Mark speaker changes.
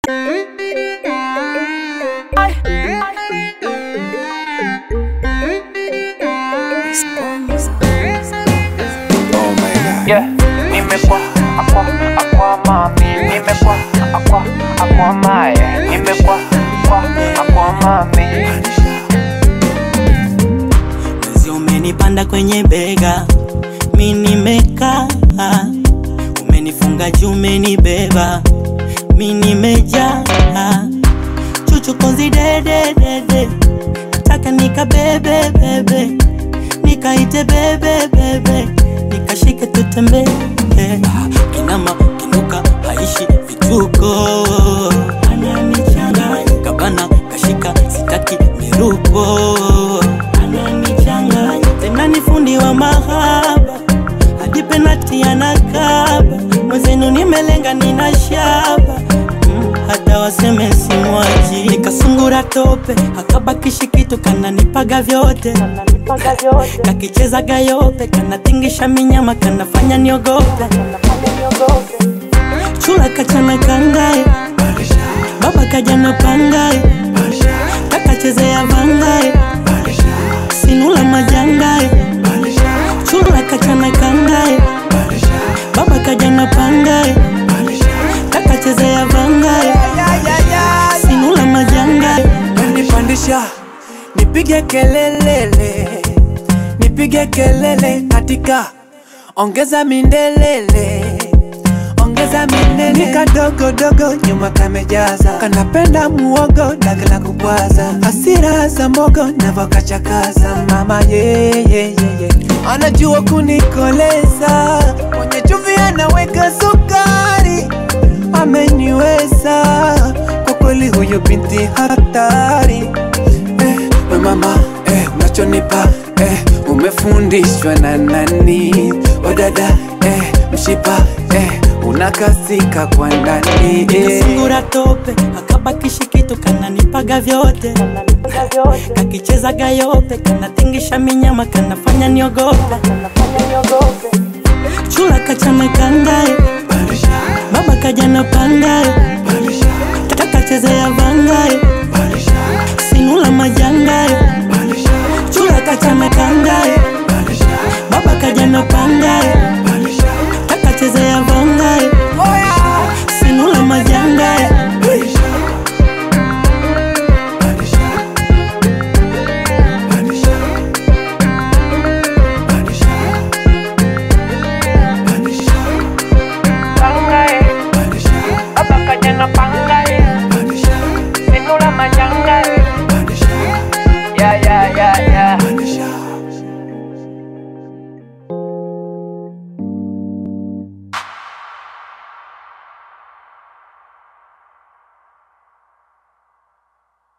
Speaker 1: Yeah, nimekuwa akwa akwa mami, nimekuwa akwa akwa mae, nimekuwa akwa akwa mami.
Speaker 2: Mwezi umenipanda kwenye bega, mi nimekaa, umenifunga juu, umenibeba, mi nimejaa, chuchu konzi dede dede, nataka nikabebe bebe, nikaite bebe bebe, nikashike tutembee, kinama kinuka haishi vituko, ananichanganya kabana kashika sitaki miruko ananichanganya tena ni fundi wa mahaba hadi penati anakaba mwezenu nimelenga nina shaba mm, hata waseme simwaji nikasungura tope akabakishi kitu kananipaga vyote kakicheza gayope kanatingisha minyama kanafanya niogope chula kachana kangae baba kajana pangae kakachezea vangae sinula majangae chula kachana kangae baba kajana pangae kakachezea vangae sinula majangae
Speaker 3: nipandisha nipige kelelele nipige kelele katika ongeza mindelele ongeza minene nikadogodogo nyuma kamejaza kanapenda muogo dagala kubwaza asira za mogo navokachakaza mama yeyeyeye anajua kunikoleza kwenye chumvi anaweka sukari ameniweza kwa kweli huyo binti hatari eh, we mama eh, unachonipa eh, umefundishwa na nani wadada eh, mshipa eh, unakasika kwa ndani eh.
Speaker 2: nikasungura tope akabakishi kitu kananipaga vyote kakicheza gayope kanatingisha minyama kanafanya niogope chula kachana kangae baba kajana pangae